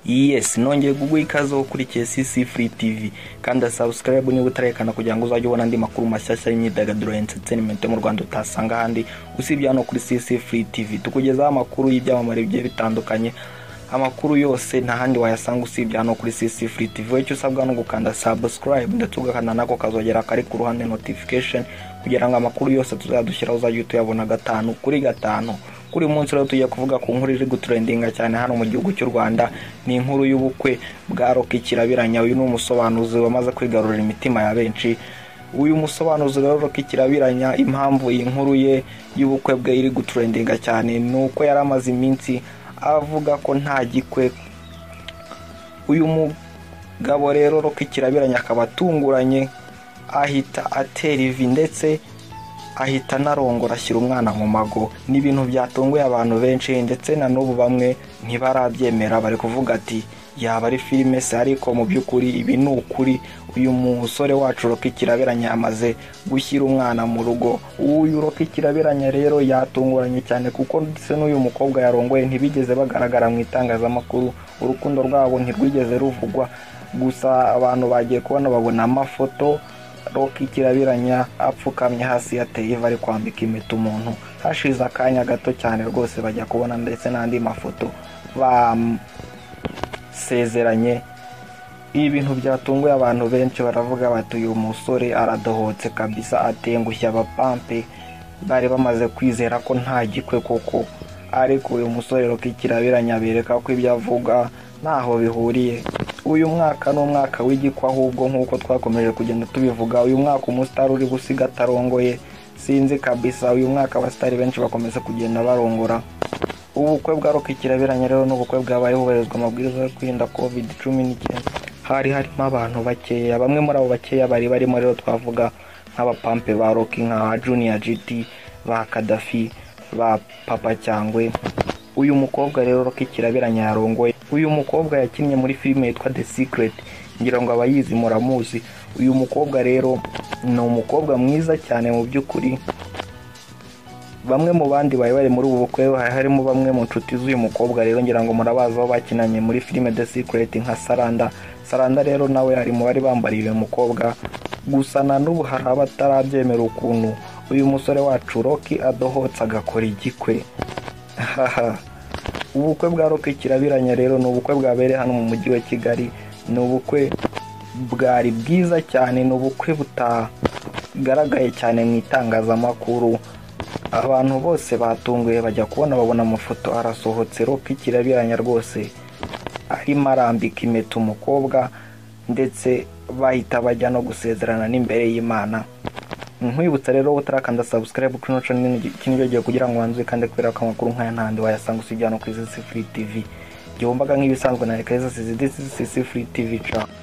yes nongeye kuguha ikaze aho ukurikiye cc free tv kandi subscribe niba utarekana kugira ngo uzajye ubona andi makuru mashyashya y'imyidagaduro ya entertainment yo mu rwanda utasanga ahandi usibye hano kuri cc free tv tukugezaho amakuru y'ibyamamare bigiye bitandukanye amakuru yose nta handi wayasanga usibye hano kuri cc free tv icyo usabwa ni ugukanda subscribe ndetse ugakanda nako kazogera kari ku ruhande notification kugira ngo amakuru yose tuzadushyiraho uzajye tuyabona gatanu kuri gatanu kuri uyu munsi rero tugiye kuvuga ku nkuru iri guturendinga cyane hano mu gihugu cy'u rwanda ni inkuru y'ubukwe bwa roki kirabiranya uyu ni umusobanuzi wamaze kwigarurira imitima ya benshi uyu musobanuzi rero roki kirabiranya impamvu iyi nkuru ye y'ubukwe bwe iri guturendinga cyane ni uko yari amaze iminsi avuga ko nta gikwe uyu mugabo rero roki kirabiranya akaba atunguranye ahita atera ivi ndetse ahita anarongora ashyira umwana mu mago ni ibintu byatunguye abantu benshi ndetse na n'ubu bamwe ntibarabyemera bari kuvuga ati yaba ari filime se ariko mu by'ukuri ibi ni ukuri uyu musore wacu roki kirabiranya yamaze gushyira umwana mu rugo uyu roki kirabiranya rero yatunguranye cyane kuko ndetse n'uyu mukobwa yarongoye ntibigeze bagaragara mu itangazamakuru urukundo rwabo ntirwigeze ruvugwa gusa abantu bagiye kubona babona amafoto roki kirabiranya apfukamye hasi yateye iva ari kwambika impeta umuntu hashize akanya gato cyane rwose bajya kubona ndetse n'andi mafoto basezeranye ibi bintu byatunguye abantu benshi baravuga bati uyu musore aradohotse kabisa atengushya abapampe bari bamaze kwizera ko nta gikwe koko ariko uyu musore roki kirabiranya bereka ko ibyo avuga ntaho bihuriye uyu mwaka ni umwaka w'igikwa ahubwo nk'uko twakomeje kugenda tubivuga uyu mwaka umusitari uri gusiga atarongoye sinzi kabisa uyu mwaka abasitari benshi bakomeza kugenda barongora ubukwe bwa roki kirabiranye rero n'ubukwe bwabaye hubahirizwa amabwiriza yo kwirinda covid cumi n'icyenda hari harimo abantu bakeya bamwe muri abo bakeya bari barimo rero twavuga nk'abapampe ba roki nka junior gt ba kadafi ba papa cyangwe uyu mukobwa rero roki kirabiranye yarongoye uyu mukobwa yakinnye muri filime yitwa the secret ngira ngo abayizi muramuzi uyu mukobwa rero ni umukobwa mwiza cyane mu by'ukuri bamwe mu bandi bari bari muri ubu bukwe hari harimo bamwe mu nshuti z'uyu mukobwa rero ngira ngo murabazi aho bakinanye muri filime the secret nka saranda saranda rero nawe ari mu bari bambariye uyu mukobwa gusa na n'ubu hari abatarabyemera ukuntu uyu musore wacu roki adohotse agakora igikwe haha ubukwe bwa roke kirabiranya rero ni ubukwe bwabereye hano mu mujyi wa kigali ni ubukwe bwari bwiza cyane ni ubukwe butagaragaye cyane mu itangazamakuru abantu bose batunguye bajya kubona babona amafoto arasohotse roke kirabiranya rwose arimo arambika impeta umukobwa ndetse bahita bajya no gusezerana n'imbere y'imana nkwibutsa rero utarakanda subscribe kuri noco kiniryogiye kugira ngo wanzuye kandi kubera ko amakuru nk'aya ntandi wayasanga usibye hano kuri zisi free tv gihombaga nk'ibisanzwe na reka zose zidisi zisi free tv ca